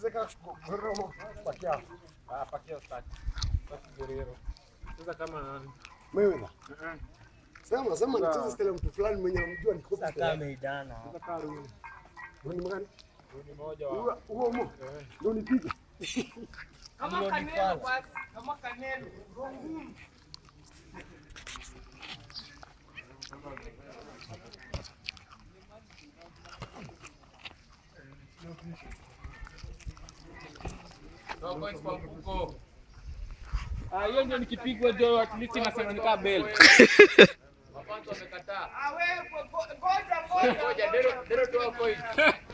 zeka goromo pakia. Ah, pakia staki. Staki Guerrero. Sasa kama nani? Mayweather. Sema sema nicheze style ya mtu fulani mwenye namjua ni kopi. Sasa ameidana. Sasa kaa Rooney. Wewe ni mgani? Rooney moja wa. Huo huo mo. Eh. Ndio nipige. Kama Canelo basi, kama Canelo. Rongumu. No points kwa mfuko. Ah, hiyo ndio nikipigwa ndio at least nasema nikaa bell. Mapanzo wamekataa. Ah, wewe, go- goja, goja, Ngoja, Dero Dero toa coin.